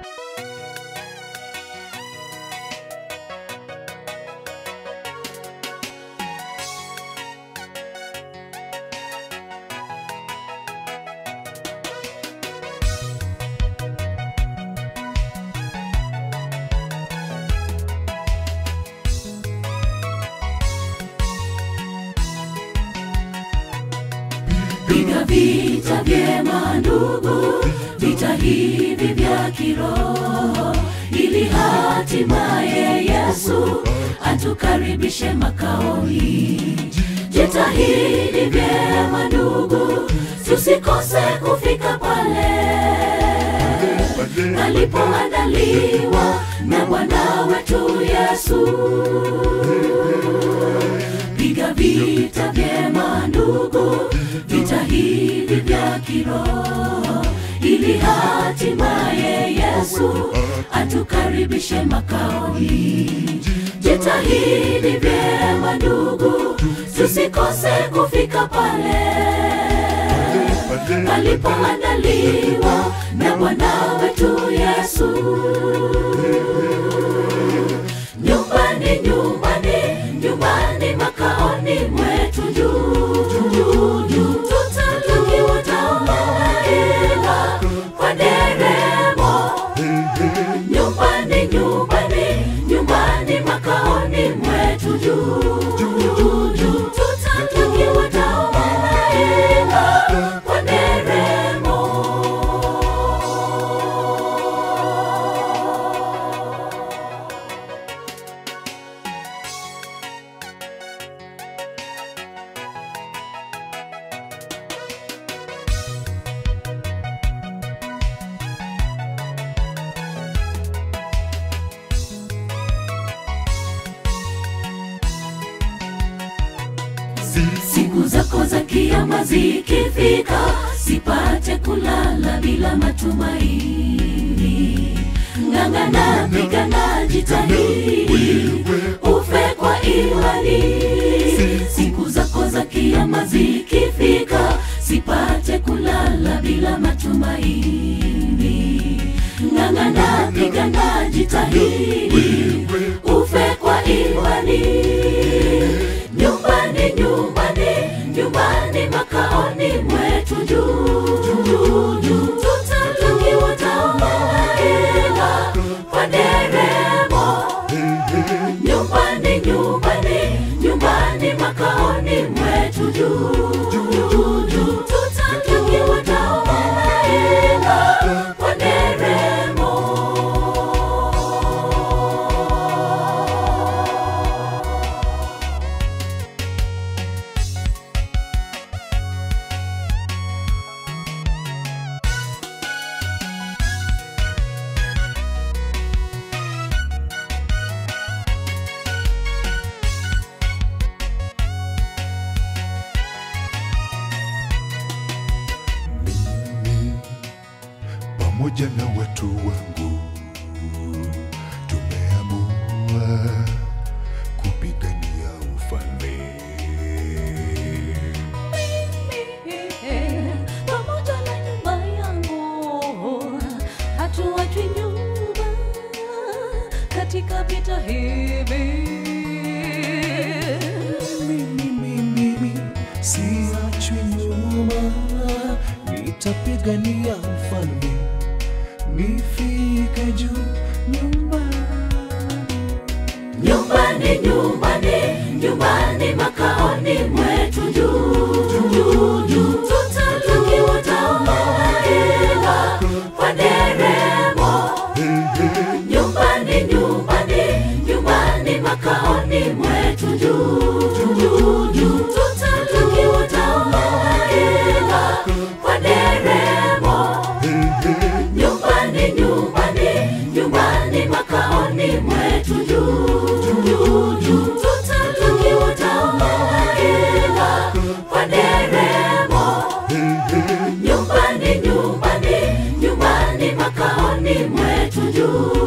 piga vita vyema ndugu, vita hivi vya kiroho, ili hatimaye Yesu atukaribishe makaoni. Jitahidi vyema ndugu, tusikose kufika pale alipoandaliwa na Bwana wetu Yesu. Piga vita vyema ndugu, vita hivi vya kiroho, ili hatimaye Yesu atukaribishe makaoni. Jitahidi vyema ndugu, tusikose kufika pale alipoandaliwa na Bwana wetu Yesu. Nyumbani, nyumbani, nyumbani, makaoni mwetu juu juu juu, tutatukiwa tamaila kwa nderemo. Nyumbani, nyumbani, nyumbani, makaoni mwetu juu juu juu, tutatukiwa tamaila kwa nderemo. siku zako za kiama zikifika, sipate kulala bila matumaini. Ng'ang'ana, pigana, jitahidi ufe kwa imani. Siku zako za kiama zikifika, sipate kulala bila matumaini. Ng'ang'ana, pigana, jitahidi ufe kwa imani nyumbani nyumbani nyumbani makaoni mwetu juu juu juu tutatukiwa tamaila kwa nderemo nyumbani nyumbani nyumbani makaoni mwetu juu juu juu tutatukiwa tamaila kwa nderemo pamoja na watu wangu tumeamua kupigania ufalme pamoja na nyumba yangu hatuachwi nyuma katika vita hivi mimi mimi siachwi nyuma nitapigania ufalme nifike juu nyumbani nyumbani nyumbani nyumbani makaoni mwetu juu juu juu tutatukiwa tamaila kwa nderemo nyumbani nyumbani nyumbani makaoni mwetu juu juu juu tutatukiwa tamaila kwa nderemo nyumbani nyumbani nyumbani makaoni mwetu juu juu juu tutatukiwa tamaila kwa nderemo nyumbani nyumbani nyumbani makaoni mwetu juu